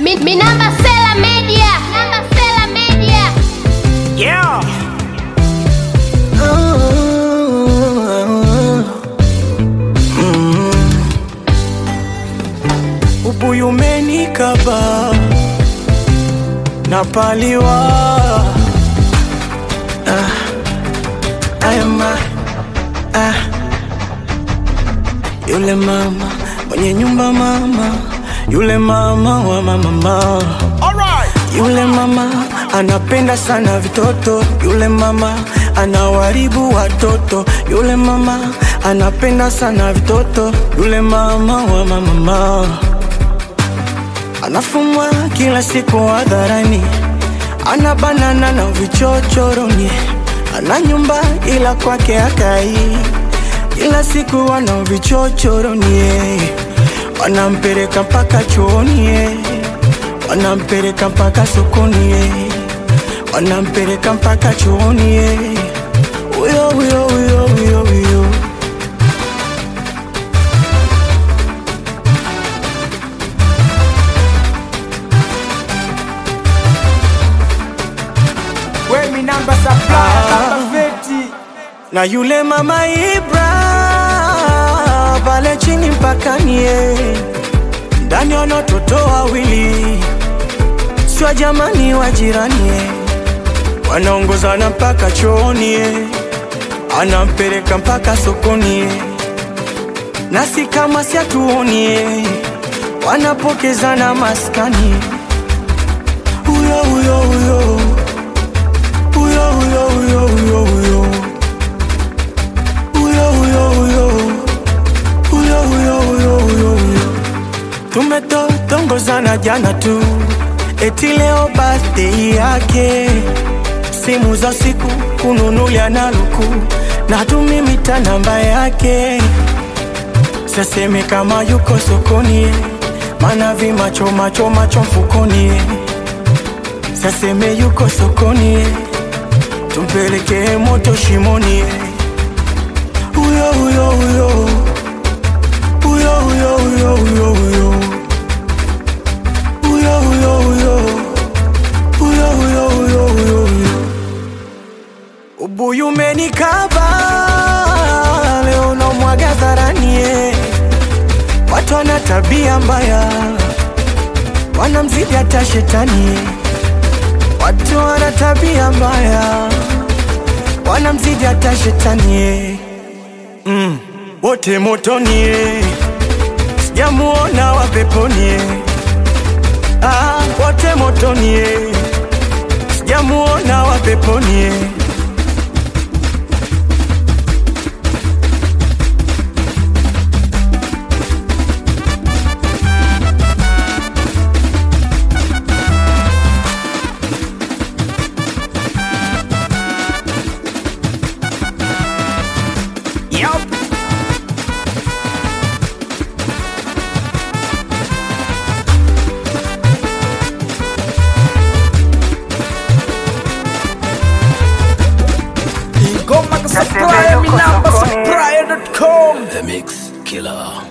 Mi, mi namba Sela Media. Namba Sela Media. Yeah. Ubuyu umenikaba napaliwa ah, ayama ah, yule mama mwenye nyumba mama yule mama wa mama yule mama anapenda sana vitoto, yule mama anawaribu watoto, yule mama anapenda sana vitoto, yule mama wa mama anafumwa kila siku hadharani, ana banana na vichochoroni, ana nyumba ila kwake akai, kila siku ana vichochoroni, wanampeleka mpaka chuoni eh wanampeleka mpaka sokoni eh. wanampeleka mpaka chuoni eh. huyo huyo huyo huyo huyo We mi namba supply, namba feti. na yule mama Ibra pale chini mpakani eh. ndani wana watoto wawili sio jamani wa jirani eh. wanaongozana mpaka chooni eh. anampeleka mpaka sokoni eh. nasi kama siatuoni eh. wanapokezana maskani huyo huyo huyo huyo huyo huyo huyo huyo huyo huyo huyo huyo huyo huyo huyo huyo tumetotongozana jana tu eti leo birthday yake simu za siku kununulia na luku na tumimita namba yake saseme kama yuko sokoni mana vimacho macho macho mfukoni saseme yuko sokoni tumpelekee moto shimoni huyo huyo huyo huyo huyo huyo huyo huyo huyo huyo huyo huyo huyo huyo huyo huyo ubuyu umenikaba leo namwaga dharani eh. watu wana tabia mbaya wanamzidi hata shetani eh. watu wana tabia mbaya wanamzidi hata shetani eh. mm. wote motoni eh. sijamuona wa peponi eh. ah, wote motoni eh. sijamuona wa peponi eh. Yup. Ingoma ka supply, mi namba supply.com. The Mix Killer.